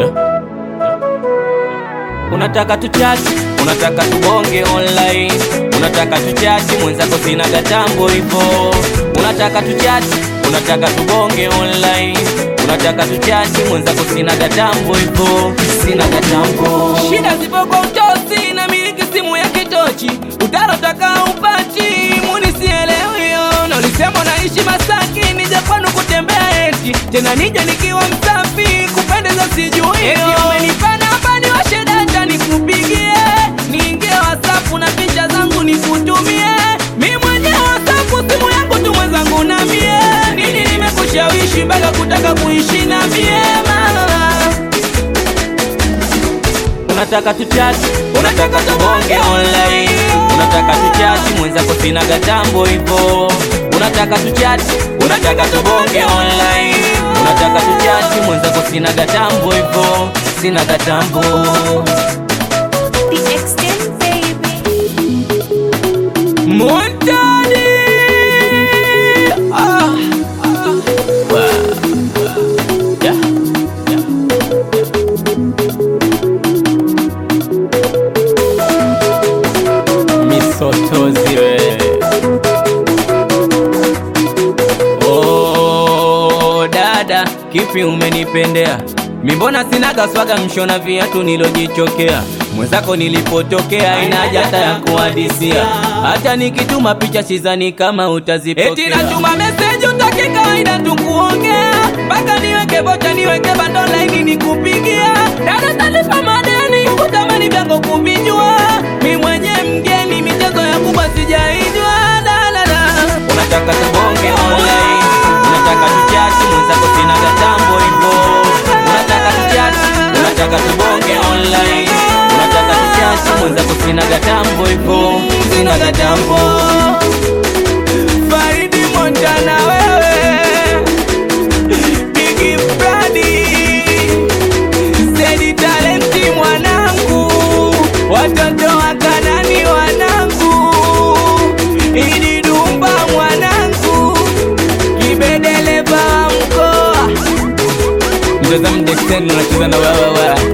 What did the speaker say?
Unataka tuchati, unataka tubonge online, unataka tuchati, mwenzako sina gatambo hivo. Unataka tuchati, unataka tubonge online, unataka tuchati, mwenzako sina gatambo hivo, sina gatambo. Shida zipo kwa utosi, na miliki simu ya kitochi, utarotaka upati, muni sielewi yo. Na ulisema naishi Masaki, nije kwanu kutembea eti, tena nije nikiwa msafi, kupendeza sijui eti umenipa namba niwashe data nikupigie, niingie WhatsApp na picha zangu nikutumie, mi mwenyewe WhatsApp simu yangu tu mwenzangu na mie, nini nimekushawishi mpaka kutaka kuishi na mie mama Unataka tuchati, unataka tubonge online, unataka tuchati, mwenzako sina gatambo hivo. Unataka tuchati, unataka tubonge online, unataka tuchati, mwenzako sina gatambo hivo, sina gatambo. The extent baby. Montani ah, ah, wa, wa, yeah, yeah. Misotozi we Oh, dada, kipi umenipendea? Mimbona sinaga swaga mshona viatu nilojichokea mwenzako nilipotokea ina haja hata ya kuhadisia hata nikituma picha sizani kama utazipokea eti natuma meseji utaki kawaida tukuongea mpaka niweke bocha niweke bando laini nikupigia dada talipa madeni kutamani vyango kuvijua mi mwenye mgeni michezo ya kubwa sijaijwa dalala unataka tubonge online unataka tuchati mwenzako sina gatambo hivo unataka tuchati unataka tubonge online unataka tuchati mwenzako sina gatambo hivo sina gatambo Faridi Montana wewe Bigi Brady Zedi talenti mwanangu Watoto wa Kanani wanangu Idi Dumba mwanangu Kibedeleva wa mkoa Mtazamo Dexter unacheza na wewe wewe